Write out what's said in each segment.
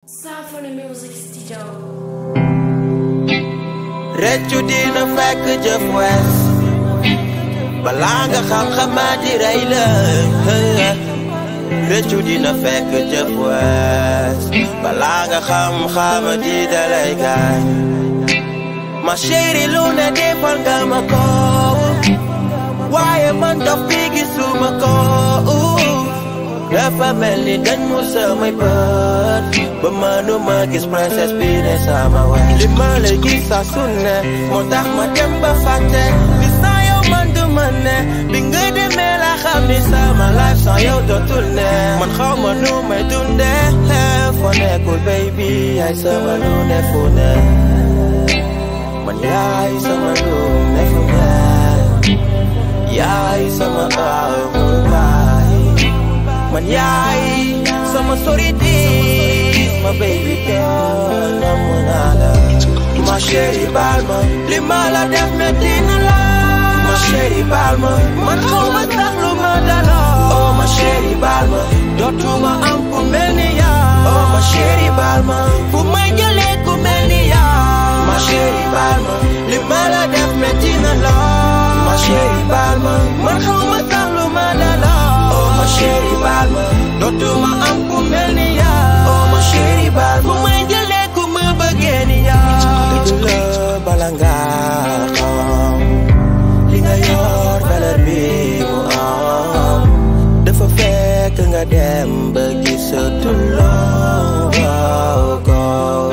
Symphony Music Studio. rëccu dina fekk jëf wees balaa nga xam xamaa di rey la rëccu dina fekk jëf wees balaa nga xam xama di dalay gaañ ma chérie lu ne defal nga ma ko waaye man dof bi gisuma ko dafa mel ni dañ mu samay bët ba mënuma gis princesse bi ne sama wet li ma lay gis saa su ne moo tax ma dem ba fàtte bi saa yow man du ma ne bi nga demee la xam ni sama life sans yow dootul ne man xaw ma nu may dunde foo nekkul baby yaay sama lu ne fu ne man yaay sama lu ne fu ne yaay sama amul baay man yaay sama soritis ma baby girl namu naa la ma chérie baal ma li ma la def metti na la ma chérie baal ma man xaw ma sax lu ma daloo oh ma chérie baal ma dootuma am ku mel ni yaa oh ma chérie baal ma fu may jëlee ku mel ni yaa ma chérie baal ma li ma la def metti na la ma chérie baal ma man xaw ma sax lu ma daloo oh ma chérie baal ma dootuma am ku mel ni yaa oh ma chérie baal ma fu may jëlee ku ma bëggee ni yaa dëgg la bala nga xam li nga yor valeur bi mu am dafa fekk nga dem ba gisatuloo ko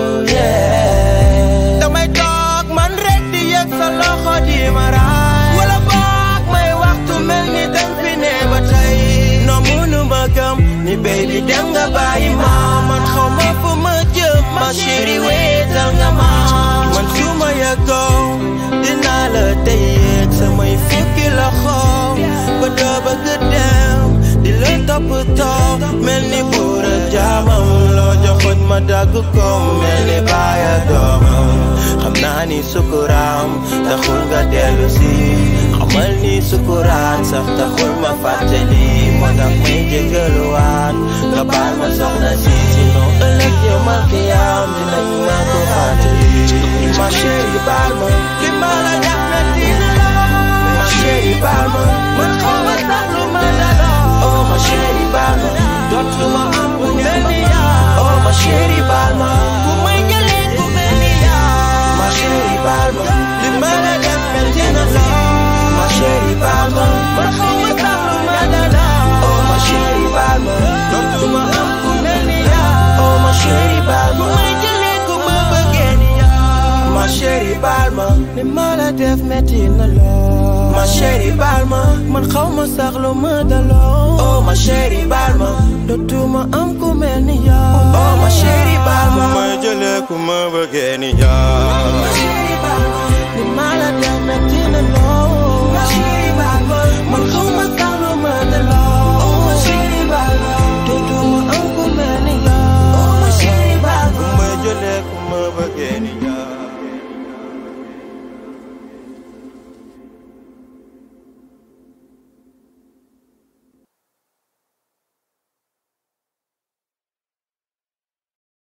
yeah damay toog man rek di yëg sa loxo di ma raay wala boog may waxtu mel ni dem fi ne ba tey noo munu ma gëm ni baby dem nga bàyyi ma man xaw ma fu ma jëm ma chérie wéetal nga ma man su ma yëgoo dinaa la téyeeg samay fukki loxo ba doo bëgg dem di la toppatoo mel ni buur ak jaamam loo joxoñ ma dagg ko mel ni baay ak doomam xam naa ni sukuraam taxul nga dellu si xamal ni sukuraat sax taxul ma fàttali moo tax may jégaluwaat nga baal ma soxna si sinon ëllëg yow ma xiyaam dinañ ma ko fàttali ma chérie baal ma li ma la def na dina la ma chérie baal ma man xaw ma sax lu ma daloo oh ma chérie baal ma dootuma am ku mel ni yaa oh ma chérie baal ma ku may jëlee ku mel ni yaa ma chérie baal ma li ma la def na dina la ma chérie baal ma man xaw ma sax lu ma daloo oh ma chérie baal ma dootuma am ku mel ni yaa oh ma chérie baal ma ku may jëlee ku ma bëggee ni yaa ma chérie baal ma li ma la def metti na lool ma chérie baal ma man xaw ma sax lu ma daloo oh ma chérie baal ma dootuma am ku mel ni yaa oh ma chérie baal ma may jëlee ku ma bëggee ni yaa ma chérie baal ma li ma la def metti na lool